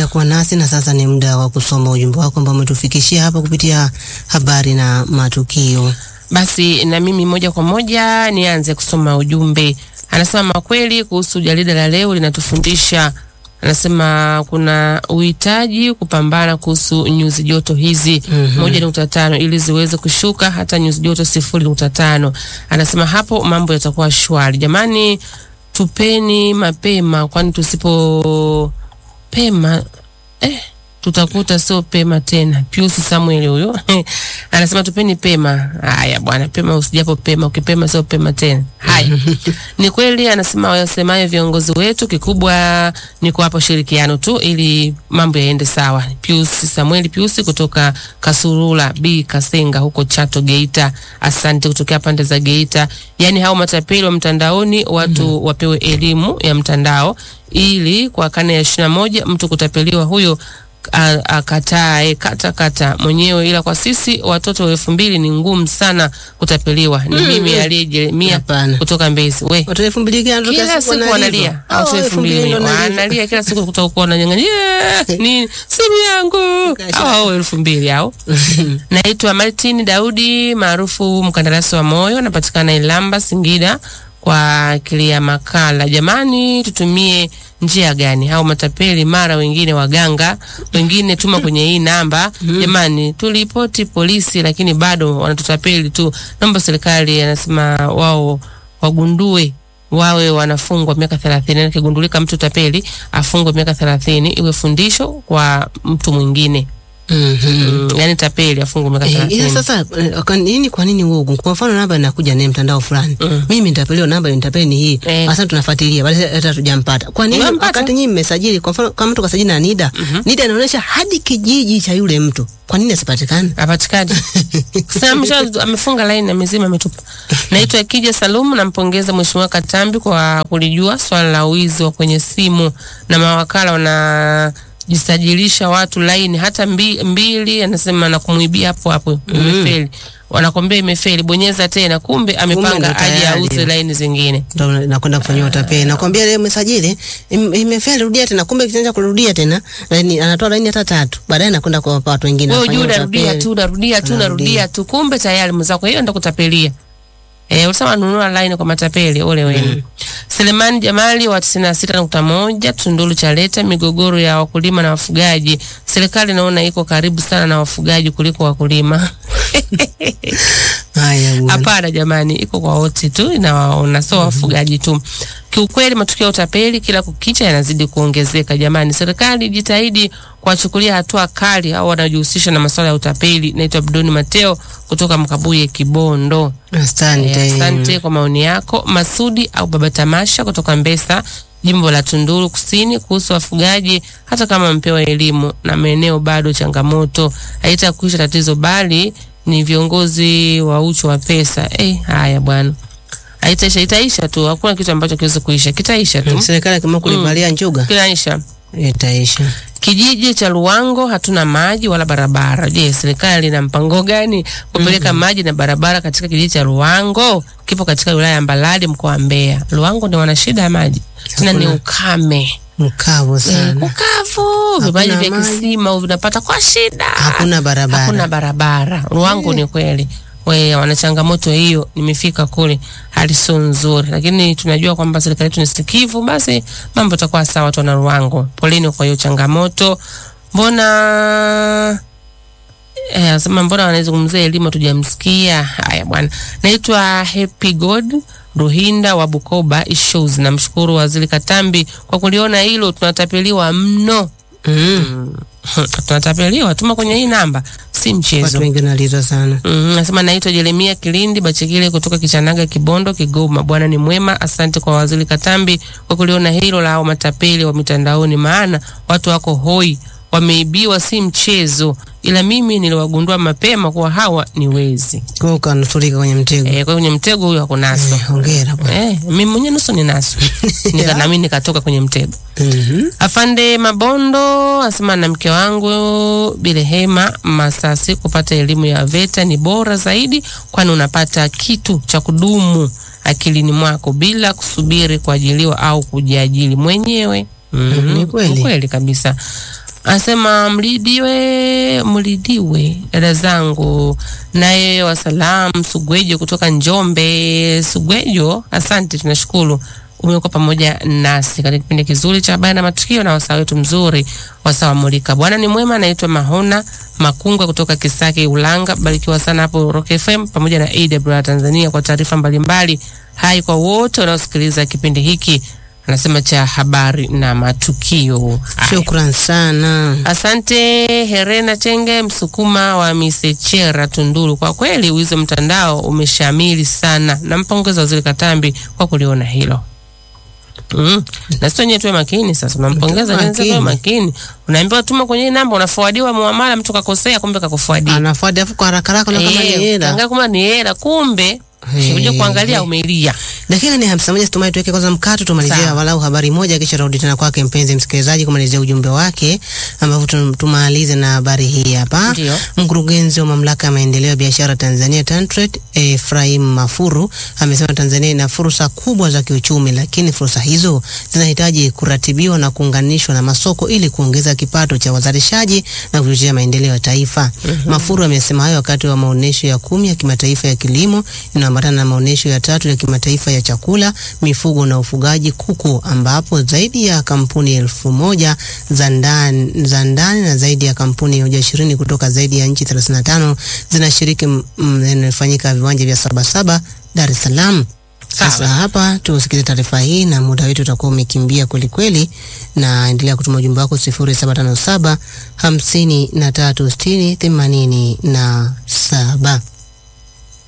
kuendelea kuwa nasi, na sasa ni muda wa kusoma ujumbe wako ambao umetufikishia hapa kupitia habari na matukio. Basi na mimi moja kwa moja nianze kusoma ujumbe. Anasema makweli kuhusu jarida la leo linatufundisha, anasema kuna uhitaji kupambana kuhusu nyuzi joto hizi Mhm. moja nukta tano ili ziweze kushuka hata nyuzi joto sifuri nukta tano. Anasema hapo mambo yatakuwa shwari. Jamani, tupeni mapema, kwani tusipo pema eh, tutakuta sio pema tena. Pius Samuel huyo anasema tupeni pema. Haya bwana, pema usijapo pema, ukipema sio pema tena. Haya, ni kweli anasema wasemayo viongozi wetu, kikubwa ni kuwapa ushirikiano tu ili mambo yaende sawa. Pius Samuel Pius kutoka Kasurula B Kasenga huko Chato Geita, asante kutokea pande za Geita. Yani hao matapeli wa mtandaoni watu wapewe elimu ya mtandao ili kwa karne ya ishirini na moja mtu kutapeliwa huyo a- akatae kata kata mwenyewe, ila kwa sisi watoto wa elfu mbili ni ngumu sana kutapeliwa. Ni mimi aliye Jeremia Hapana. kutoka Mbezi. We Watu elfu mbili gani kila wanatokea siku wanalia au Hao elfu mbili ndo wanalipa. wanalia kila siku kutoka kuwa wananyang'anya ni simu yangu Kasha. au au elfu mbili au naitwa Martin Daudi maarufu mkandarasi wa moyo, napatikana Ilamba Singida kwa kilia makala. Jamani, tutumie njia gani? Au matapeli mara wengine waganga, wengine tuma kwenye hii namba. Jamani, tulipoti polisi, lakini bado wanatutapeli tu. Naomba serikali, anasema wao wagundue wawe wanafungwa miaka thelathini. Akigundulika mtu tapeli afungwe miaka thelathini, iwe fundisho kwa mtu mwingine. Mhm. Mm, yani tapeli afungwe miaka Eh, ila thelathini. sasa eh, kwa nini kwa nini uogu? Kwa mfano namba inakuja ni mtandao fulani. Mm. Mimi nitapeliwa namba nitapeli ni hii. Eh. Sasa tunafuatilia bali hata tujampata. Kwa nini Unampata? wakati nyinyi mmesajili kwa mfano kama mtu kasajili na NIDA, NIDA inaonyesha hadi kijiji cha yule mtu. Kwa nini asipatikane? apatikani sasa amesha- amefunga laini amezima ametupa. Naitwa Kija Salumu, nampongeza Mheshimiwa Katambi kwa kulijua swala la wizi wa kwenye simu na mawakala wanajisajilisha watu laini hata mbi, mbili, anasema na kumwibia hapo hapo imefeli, wanakwambia imefeli, bonyeza tena, kumbe ndo amepanga aje tayari. auze laini zingine. Ndio nakwenda kufanyia utapeli. Nakwambia leo umesajili im- imefeli, rudia tena. Kumbe kitanja kurudia tena, laini anatoa laini hata tatu. Baadaye nakwenda kwa watu wengine. Wewe anafanyia ujue unarudia utapeli. tu unarudia tu unarudia tu, kumbe tayari mwenzako hiyo ndo kutapelia. Eh, ulisema nunua line kwa matapeli ole wenu. Selemani Jamali wa 96.1 Tunduru Chaleta, migogoro ya wakulima na wafugaji. Serikali naona iko karibu sana na wafugaji kuliko wakulima. Haya bwana. Hapana jamani, iko kwa wote tu, inawaona sio wafugaji tu. Kiukweli matukio ya utapeli kila kukicha yanazidi kuongezeka. Jamani, serikali jitahidi kuwachukulia hatua kali au wanajihusisha na masuala ya utapeli. Naitwa Abdoni Mateo kutoka Mkabuye, Kibondo. Asante. Eh, Asante kwa maoni yako. Masudi au Baba Tamasha kutoka Mbesa, jimbo la Tunduru Kusini, kuhusu wafugaji. Hata kama mpewa elimu na maeneo, bado changamoto haitakuisha tatizo, bali ni viongozi wa uchu wa pesa. Eh, haya bwana, haitaisha, itaisha tu. Hakuna kitu ambacho kiwezi kuisha, kitaisha tu, Serikali kama kulivalia njuga kinaisha. itaisha. Kijiji cha Luwango hatuna maji wala barabara. Je, serikali ina mpango gani kupeleka maji na barabara katika kijiji cha Luwango? Kipo katika wilaya ya Mbalali mkoa wa Mbeya. Luwango ndio wana shida ya maji, tena ni ukame, Mkavu Eh, sana. kukavu, vimaji vya maji. kisima vinapata kwa shida, Hakuna barabara. hakuna barabara. Luwango ni kweli we wana changamoto hiyo. Nimefika kule, hali sio nzuri, lakini tunajua kwamba serikali yetu ni sikivu, basi mambo yatakuwa sawa. Watu wana Ruango, poleni kwa hiyo changamoto. Mbona eh, asema mbona wanazungumzia elimu tujamsikia? Haya bwana, naitwa Happy God Ruhinda wa Bukoba Issues. Namshukuru Waziri Katambi kwa kuliona hilo, tunatapeliwa mno. Mm. tunatapeliwa, tuma kwenye hii namba, si mchezo. Watu wengi wanaliza sana. Mm, nasema naitwa Jeremia Kilindi Bachekile kutoka Kichanaga, Kibondo, Kigoma. Bwana ni mwema. Asante kwa Waziri Katambi kwa kuliona hilo la hao matapeli wa mitandaoni, maana watu wako hoi, wameibiwa, si mchezo. Ila mimi niliwagundua mapema kuwa hawa ni wezi. Kwa hiyo ukanusurika kwenye mtego. Eh, kwa hiyo kwenye mtego huyo hakunaswa. Eh, Hongera bwana. Eh, mimi mwenyewe nusu ninaswa. Nika na mimi nikatoka kwenye mtego. Mhm. Afande Mabondo asema na mke wangu Bilehema Masasi, kupata elimu ya VETA ni bora zaidi, kwani unapata kitu cha kudumu akilini mwako bila kusubiri kuajiliwa au kujiajili mwenyewe. Mhm, Ni kweli. ni kweli kabisa. Anasema mlidiwe, mlidiwe dada zangu. Naye wasalam Sugwejo kutoka Njombe. Sugwejo, asante, tunashukuru umekuwa pamoja nasi katika kipindi kizuri cha habari na matukio na wasaa wetu mzuri wasaa wa Mulika. Bwana ni mwema. Anaitwa Mahona Makunga kutoka Kisaki Ulanga. Barikiwa sana hapo Rock FM pamoja na AWR Tanzania kwa taarifa mbalimbali. Hai kwa wote wanaosikiliza kipindi hiki, anasema cha habari na matukio. Haya. Shukran sana. Asante Herena Chenge Msukuma wa Misechera Tunduru. Kwa kweli wizo mtandao umeshamili sana. Nampongeza Waziri Katambi kwa kuliona hilo. Mm. Na sisi wenyewe tuwe makini sasa. Unampongeza Tuwe jenzi tuwe makini. Unaambiwa tuma kwenye hii namba unaforwardiwa muamala mtu kakosea kumbe kakuforwardia. Anafuata afu kwa haraka haraka na kama ni Eh, hela. ukiangalia kumbe ni hela kumbe. Eh, Kuja kuangalia eh. umelia. Dakika ni hamsini na moja situmai tuweke kwanza mkato tumalizia Sawa. walau habari moja kisha turudi tena kwake mpenzi msikilizaji kumalizia ujumbe wake ambapo tum- tumalize na habari hii hapa. Ndio. Mkurugenzi wa mamlaka ya maendeleo ya biashara Tanzania TanTrade Ephraim Mafuru amesema Tanzania ina fursa kubwa za kiuchumi, lakini fursa hizo zinahitaji kuratibiwa na kuunganishwa na masoko ili kuongeza kipato cha wazalishaji na kuchochea maendeleo ya taifa. Mafuru amesema hayo wakati wa maonyesho ya kumi ya kimataifa ya kilimo inayoambatana na maonyesho ya tatu ya kimataifa ya chakula, mifugo na ufugaji kuku, ambapo zaidi ya kampuni elfu moja za ndani za ndani na zaidi ya kampuni mia moja ishirini kutoka zaidi ya nchi 35 zinashiriki m- m- inayofanyika viwanja vya Sabasaba, Dar es Salaam. Sasa Sawa. hapa tusikize taarifa hii na muda wetu utakuwa umekimbia kwelikweli, na endelea kutuma ujumbe wako 0757 53 60 87.